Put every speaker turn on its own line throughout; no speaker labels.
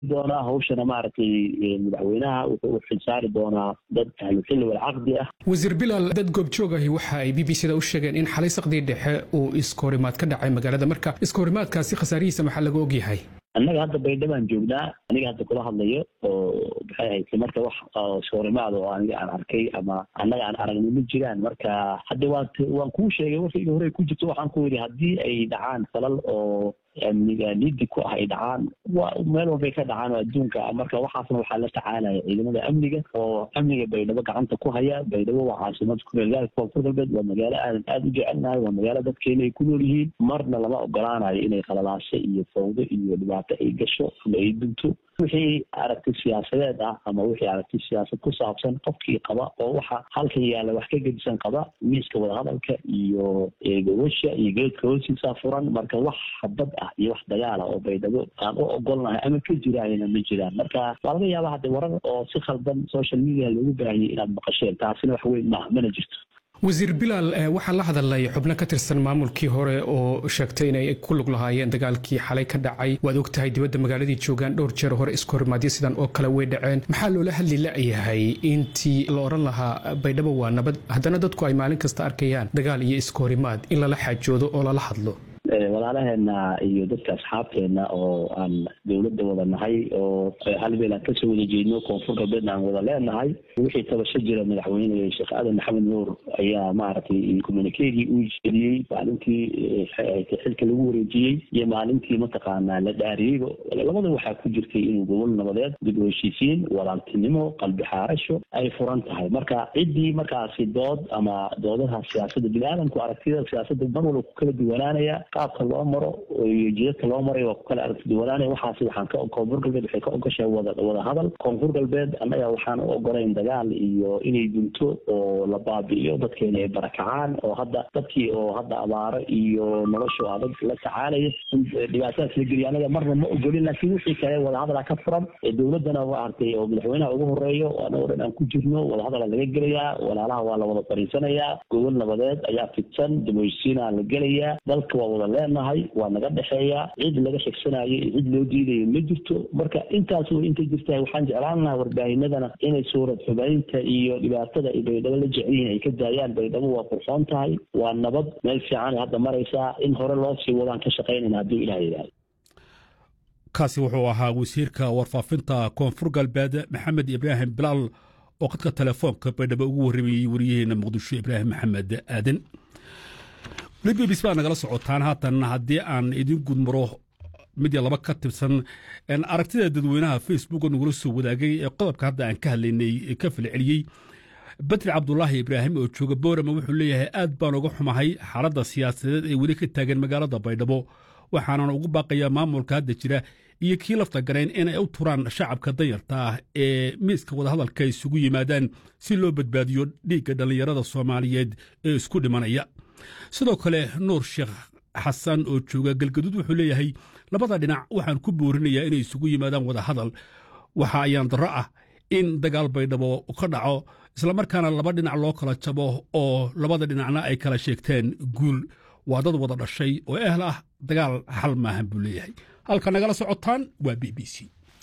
doonaa hawshana maaragtay madaxweynaha wuxuu u xilsaari doonaa dad ahlu xilli wal caqdi ah
wasiir bilaal dad goobjoog ahi waxa ay b b c da u sheegeen in xalay saqdii dhexe uu iskahorimaad ka dhacay magaalada marka iskahorimaadkaasi khasaarihiisa maxaa laga ogyahay
annaga hadda baydhabaan joognaa aniga hadda kula hadlayo oo maxay ahayd marka wax iskahorimaad oo aniga aan arkay ama annaga aan aragni ma jiraan marka hadda waan waan kuu sheegay warkayga hore ku jirto waxaan ku yidhi haddii ay dhacaan falal oo amniga liddi ku ah ay dhacaan waa meel walbay ka dhacaan oo adduunka marka waxaasna waxaa la tacaalaya ciidamada amniga oo amniga baydhabo gacanta ku haya baydhabo waa caasimada kumeelgaalka koonfur galbeed waa magaalo aadan aada u jecelnahay waa magaalo dadkeena ay ku nool yihiin marna lama ogolaanayo inay khalalaasho iyo fawdo iyo dhibaato ay gasho ama ay dunto wixii aragti siyaasadeed ah ama wixii aragti siyaasad ku saabsan qofkii qaba oo waxa halkan yaalla wax ka gedisan qaba miiska wadahadalka iyo gobasha iyo geedka hoostiisa furan marka wax habad ah iyo wax dagaala oo baydhabo aan u ogolnahay ama ka jiraayna ma jiraan marka waa laga yaaba hadda warar oo si khaldan social media loogu baahiyay inaad maqasheen taasina wax weyn maaha mana jirto
wasiir bilaal waxaa la hadalay xubno ka tirsan maamulkii hore oo sheegtay inay ku lug lahaayeen dagaalkii xalay ka dhacay waad og tahay dibadda magaaladii joogaan dhowr jeer hore iskahorimaadyo sidan oo kale way dhaceen maxaa loola hadli la'yahay intii la odhan lahaa baydhabo waa nabad haddana dadku ay maalin kasta arkayaan dagaal iyo iskahorimaad in lala xaajoodo oo lala hadlo
walaalaheena iyo dadka asxaabteena oo aan dowladda wada nahay oo hal meel aan kasoo wada jeedno koonfur galbeedna aan wada leenahay wixii tabasho jira madaxweyne sheekh aadan maxamed nuur ayaa maaragtay communikegii uu jeediyey maalintii xilka lagu wareejiyey iyo maalintii mataqaanaa la dhaariyeyba labada waxaa ku jirtay inuu gobol nabadeed dib u heshiisiin walaaltinimo qalbi xaarasho ay furan tahay marka ciddii markaasi dood ama doodaha siyaasadda bini-aadamku aragtida siyaasadda mar walba ku kala duwanaanaya qaabka loo maro iyo jidadka loo maray waa ku kala aragti duwanaanaya waxaasi waxaan ka koonfur galbeed waxay ka ogashay wada wada hadal koonfur galbeed annaga waxaan u ogolayn dagaal iyo inay dunto oo la baabi'iyo dadkeena ay barakacaan oo hadda dadkii oo hadda abaaro iyo noloshu adag la tacaalaya dhibaatadaas la geliya annaga marna ma ogolin laakiin wixii kale wadahadala ka furan dowladdana maaragtay oo madaxweynaha ugu horeeyo annagoo dhan aan ku jirno wadahadala laga gelayaa walaalaha waa la wada fariisanayaa gobol nabadeed ayaa fidsan damoysiinaa la gelayaa dalka waa wada leenahay waa naga dhexeeya cid laga xigsanayo iyo cid loo diidayo ma jirto marka intaas way intay jirtahay waxaan jeclaan lahaa warbaahinadana inay suurad xubaynta iyo dhibaatada ay baydhabo la jecel yihiin ay ka daayaan baydhabo waa qurxoon tahay waa nabad meel fiican ay hadda maraysaa in hore loo sii wadaan ka shaqaynayna hadduu ilaah yidhaahdo
kaasi wuxuu ahaa wasiirka warfaafinta koonfur galbeed maxamed ibraahim bilaal oo khadka telefoonka baydhabo ugu warramayey wariyaheena muqdisho ibraahim maxamed aadan libibis baa nagala socotaan haatan haddii aan idin gudmaro mid iyo laba ka tirsan aragtida dadweynaha facebook oo nagula soo wadaagay ee qodobka hadda aan ka hadlaynay ka falceliyey badri cabdulaahi ibraahim oo jooga boorama wuxuu leeyahay aad baan uga xumahay xaaladda siyaasadeed ee weli ka taagan magaalada baydhabo waxaanan ugu baaqayaa maamulka hadda jira iyo kii lafta garayn inay u turaan shacabka danyarta ah ee miiska wadahadalka isugu yimaadaan si loo badbaadiyo dhiigga dhallinyarada soomaaliyeed ee isku dhimanaya sidoo kale nuur sheekh xasan oo jooga galgaduud wuxuu leeyahay labada dhinac waxaan ku boorinayaa inay isugu yimaadaan wadahadal waxa ayaan darro ah in dagaal baydhabo ka dhaco islamarkaana laba dhinac loo kala jabo oo labada dhinacna ay kala sheegteen guul waa dad wada dhashay oo ehl ah dagaal xal maahan buu leeyahay halka nagala socotaan waa b b c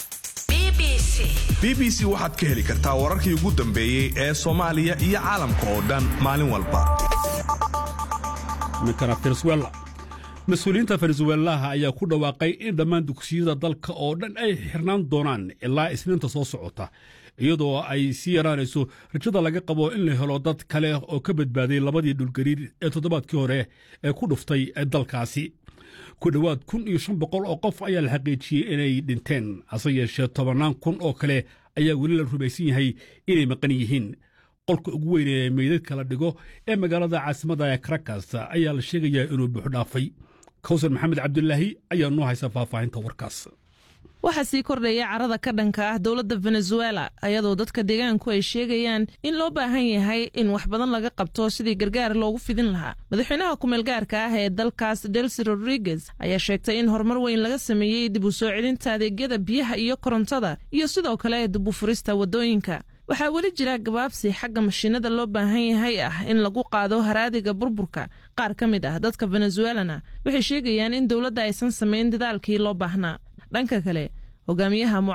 b b c waxaad ka heli kartaa wararkii ugu dambeeyey ee soomaaliya iyo caalamka oo dhan maalin walba
minkana venezuela mas-uuliyiinta venezuelaha ayaa ku dhawaaqay in dhammaan dugsiyada dalka oo dhan ay xirnaan doonaan ilaa isniinta soo socota iyadoo ay sii yaraanayso rajada laga qabo in la helo dad kale oo ka badbaaday labadii dhulgariir ee toddobaadkii hore ee ku dhuftay dalkaasi ku dhowaad kun iyo shan boqol oo qof ayaa la xaqiijiyey inay dhinteen hase yeeshee tobannaan kun oo kale ayaa weli la rumaysan yahay inay maqan yihiin qolka ugu weyn ee meydadka la dhigo ee magaalada caasimadda ee karakas ayaa la sheegayaa inuu buuxdhaafay kawsar maxamed cabdulaahi ayaa noo haysa faahfaahinta warkaas
waxaa sii kordhaya carada ka dhanka ah dowladda venezuela ayadoo dadka deegaanku ay sheegayaan in loo baahan yahay in wax badan laga qabto sidii gargaar loogu fidin lahaa madaxweynaha kumeelgaarka ah ee dalkaas delsi rodriguez ayaa sheegtay in horumar weyn laga sameeyey dib u soo celinta adeegyada biyaha iyo korontada iyo sidoo kale dib u furista waddooyinka waxaa weli jira gabaabsi xagga mashiinada loo baahan yahay ah in lagu qaado haraadiga burburka qaar ka mid ah dadka venezuelana waxay sheegayaan in dowladda aysan samayn dadaalkii loo baahnaa dhanka kale hogaamiyaha